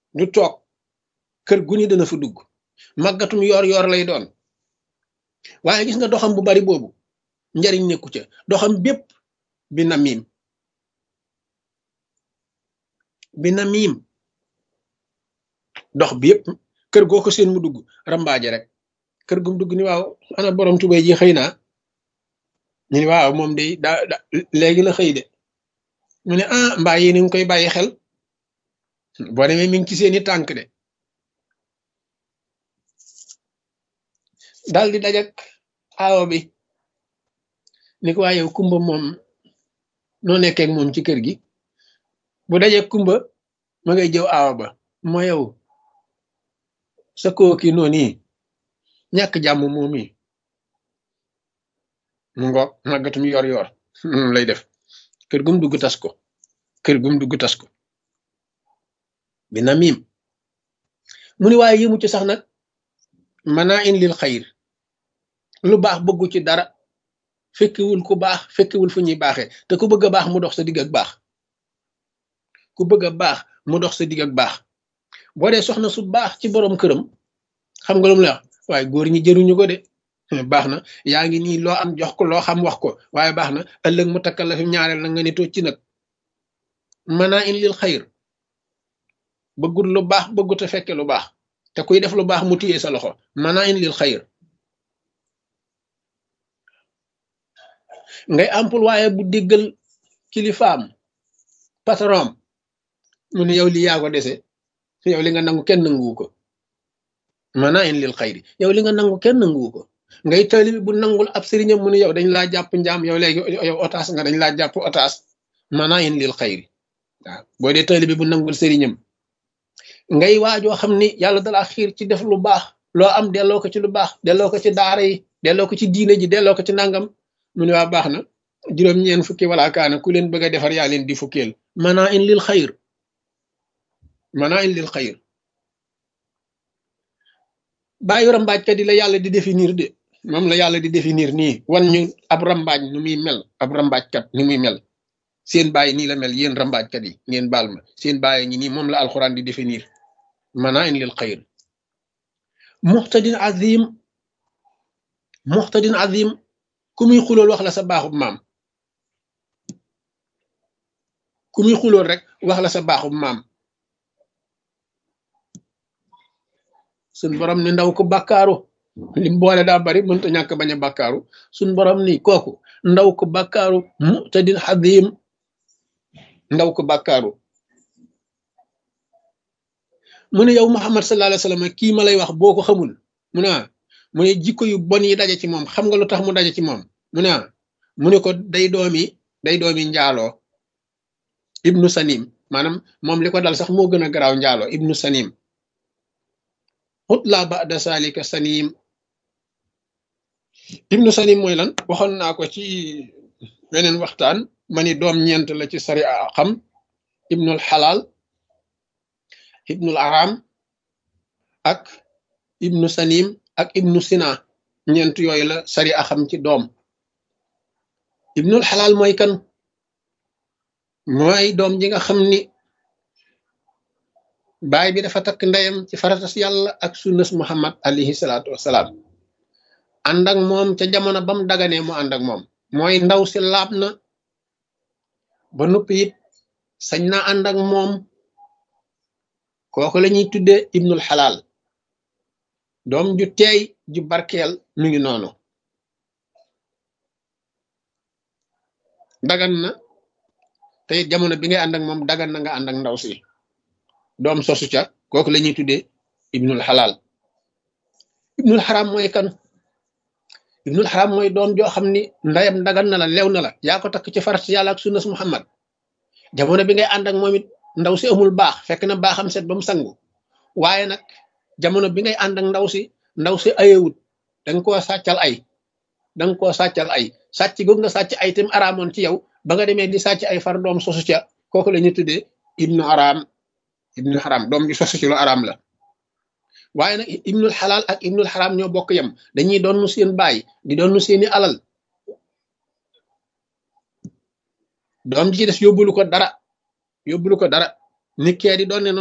du toog kër gu ni dana fa dugg màggatum yoor yoor lay doon waaye gis nga doxam bu bari boobu njariñ nekku ca doxam bépp bi na miim bi na miim dox bi yëpp kër goo ko seen mu dugg rambaaje rek kër gum dugg ni waaw ana borom tubay ji xëy naa ñu ni waaw moom day daa da léegi la xëy de mu ne ah mbaa yéen ngi koy bàyyi xel boo demee mi ngi ci seeni tànk de dal di dajak aawo bi ni ko waa yow kumba moom noo nekkee ak moom ci kër gi bu dajee kumba ma ngay jëw aawa ba moo yow sa kooki noonu ñàkk jàmm moom yi mu ngoog màggatum yor yor moom lay def kër gum dugg tas ko kër gum dugg tas ko bi na miim mu ni waaye yëmu ci sax nag manaa in lil xayir lu baax bëggu ci dara fekkiwul ku baax fekkiwul fu ñuy baaxee te ku bëgg a baax mu dox sa digg ak baax ku bëgg a baax mu dox sa digg ak baax boo dee soxna su baax ci borom këram xam nga lu mu la wax waaye góor ñi jëruñu ko de baax na yaa ngi nii loo am jox ko loo xam wax ko waaye baax na ëllëg mu takkal la fi ñaareel na nga ni toog ci nag manaa in lil xayir bëggut lu baax bëggut a fekke lu baax te kuy def lu baax mu téye sa loxo manaa in lil xayir ngay ampul waaye bu déggal kilifaam patron mu ne yow li yaa ko dese yow li nga nangu kenn nanguwu ko manaa in lil xayri yow li nga nangu kenn nanguwu ko ngay taalibi bu nangul ab sëriñam mu ne yow dañ laa jàpp njaam yow léegi yow otaas nga dañ laa jàpp otaas manaa in lil xayri waaw boo dee taalibi bu nangul sëriñam ngay waajoo xam ni yàlla dalaa xiir ci def lu baax loo am delloo ko ci lu baax delloo ko ci daara yi delloo ko ci diine ji delloo ko ci nangam mu ne waa baax na juróom-ñeen fukki wala kaana ku leen bëgg a defar yaa leen di fukkeel manaa in lil xayr manaa in lil xayr bàyyi rambaajkat yi la yàlla di définir de moom la yàlla di définir nii wan ñu ab rambaaj nu muy mel ab rambaajkat ni muy mel seen bàyyi nii la mel yéen rambaajkat yi ngeen baal ma seen bàyyi ñi nii moom la alxuraan di définir manaa in lil xayr muxtadin azim muxtadin azim ku muy xulool wax la sa baaxub maam ku muy xulool rek wax la sa baaxub maam suñ borom ni ndaw ko bàkkaaru lim boole daa bari mënta ñàkk bañ a bàkkaaru suñ borom ni kooku ndaw ko bàkkaaru mu'tadin xadim ndaw ko bàkkaaru mu ne yow Muhammad sallallahu alayhi wa sallam kii ma lay wax boo ko xamul mu ne mu ne jikko yu bon yi daje ci moom xam nga lu tax mu daje ci moom mu ne mu ne ko day doomi day doomi njaaloo ibnu sanim maanaam moom li ko dal sax moo gën a garaaw njaaloo ibnu sanim xut laa ba'da salika sanim ibnu sanim mooy lan waxoon naa ko ci beneen waxtaan ma ni doom ñeent la ci sari a xam ibnul xalaal ibnul aram ak ibnu sanim ak ibnu sina ñeent yooyu la sari a xam ci doom ibnul xalaal mooy kan mooy doom ji nga xam ni baay bi dafa takk ndeyam ci faratas yàlla ak sunnas muhammad alayhi salaatu wasalaam ànd ak moom ca jamono bam daganee mu ànd ak moom mooy ndaw si laab na ba noppi it sañ na ànd ak moom kooku la ñuy tuddee ibnul xalaal doom ju teey ju barkeel mi ngi noonu dagan na te it jamono bi ngay ànd ak moom dagan na nga ànd ak ndaw si doom sosu ca kooku la ñuy tuddee ibnul xalaal ibnul xaram mooy kan ibnul xaram mooy doom joo xam ni ndeyam dagan na la lew na la yaa ko takk ci farat yàlla ak sunnas muhammad jamono bi ngay ànd ak moom it ndaw si amul baax fekk na baaxam set ba mu sangu waaye nag jamono bi ngay ànd ak ndaw si ndaw si ayewut danga koo sàccal ay danga koo sàccal ay sàcc googu nga sàcc ay tam araamoon ci yow ba nga demee di sàcc ay far doom sosu ca kooku la ñuy tuddee ibnu araam ibnu xaram doom bi sosu ci lu araam la waaye nag ibnul xalaal ak ibnul xaram ñoo bokk yem dañuy doon seen baay di doon seeni alal doom ji ci des yóbbulu ko dara yóbbulu ko dara nit kee di doon ne